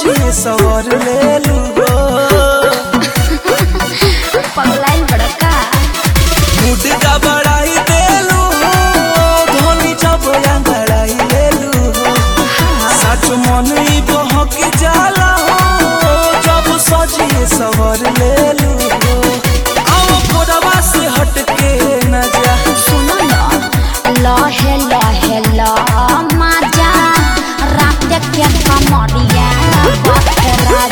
सजिए सवर लेलू हो पगलाइल बड़का मुड गबड़ाई देलू हो धोनी जब अंगड़ाई लेलू हो सच मन ई बहक जाला हो जब सजिए सवर लेलू हो आओ कोरवा से हट के न जा सुनो न लहे लहे ल मजा रात के कमरिया बखरा